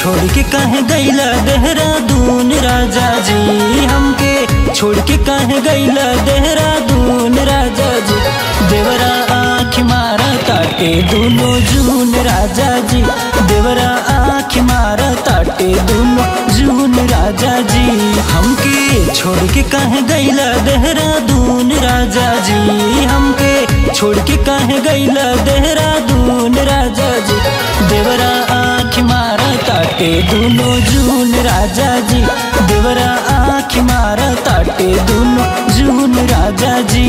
छोड़ के कहे गैला देहरादून राजा जी हमके छोड़ के कहे गैला देहरादून राजा जी देवरा आँख मारा ताटे दोनों जून राजा जी देवरा आँख मारा ताटे दोनों जून राजा जी हमके छोड़ के कहे गैला देहरादून राजा जी हमके छोड़ के कहे गैला देहरादून राजा जी देवरा आँख मारा ताटे दोनों जून राजा जी देवरा आँख मारा ताटे दोनों जून राजा जी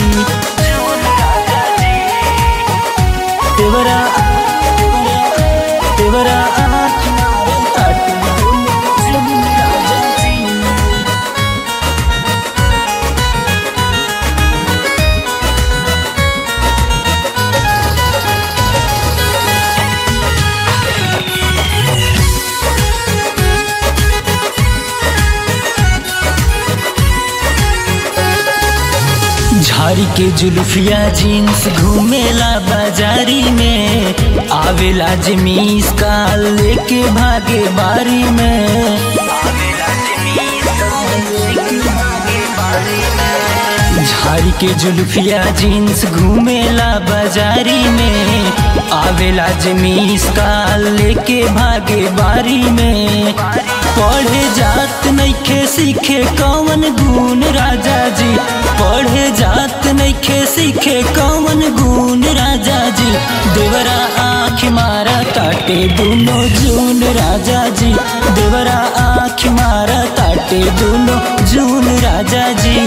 देवरा देवरा आँख मारा ताटे दोनों जून राजा जी झाड़ी के जुल्फिया जीन्स घूमेला बाजारी में आवेला जमीस का लेके भागे बारी में झाड़ी के जुल्फिया जीन्स घूमेला बाजारी में आवेला जमीस का लेके भागे बारी में पढ़े जात नइखे सीखे कौन गुण राजा जी पढ़े जात नइखे सीखे कौन गुण राजा जी देवरा आँख मारा ताटे दोनों जून राजा जी देवरा आँख मारा ताटे दोनों जून राजा जी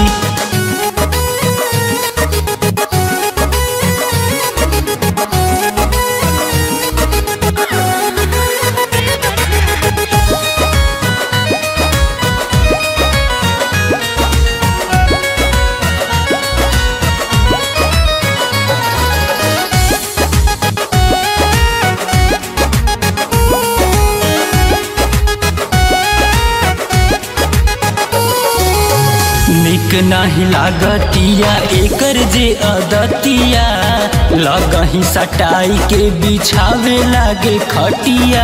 निक नाही लागतिया एकर जे अदतिया लगही सटाई के बिछावे लागे खटिया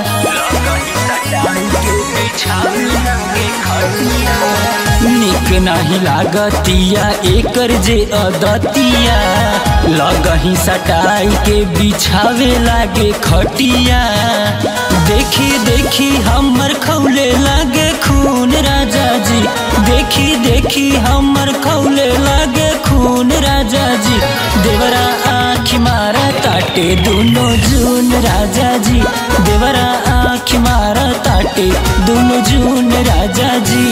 निक नाही लागतिया एकर जे अदतिया लगही सटाई के बिछावे लागे खटिया देखी देखी हमर खौले लागे खून राजा जी देखी देखी हमर खौले लागे खून राजा जी देवरा आँख मारा ताटे दोनों जून राजा जी देवरा आँख मारा ताटे दोनों जून राजा जी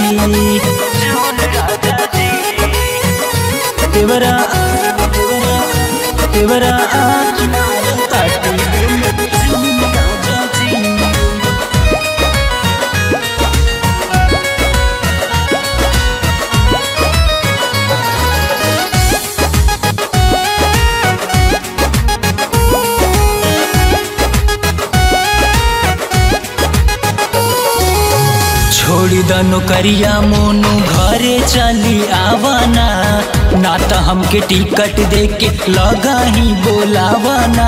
देवरा देवरा देवरा आँख मारा ताटे दोनों जून राजा जी छोड़ी द नौकरिया मोनू घरे चली आवाना ना तो हमके टिकट दे के लगा ही बोलावाना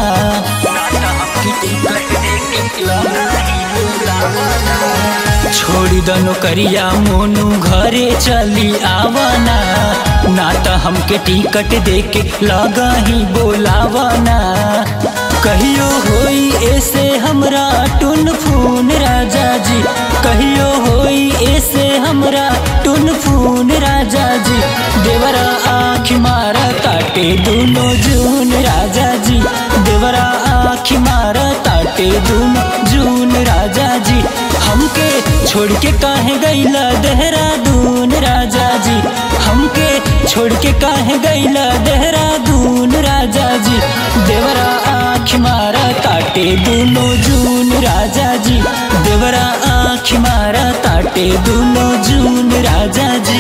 छोड़ी द नौकरिया मोनू घरे चली आवाना ना तो हमके टिकट दे के लगा ही बोलावाना कहियो होई ऐसे हमरा टुन फून राजा जी कहियो होई ऐसे हमरा टुन फून राजा जी देवरा आँख मारा ताटे दोनों जून राजा जी देवरा आँख मारा ताटे दोनों जून राजा जी हमके छोड़ के काहे गैला देहरादून राजा जी हमके छोड़ के काहे गैला देहरादून राजा जी देवरा आँख मारा ताटे दोनों जून राजा जी देवरा आँख मारा ताटे दोनों जून राजा जी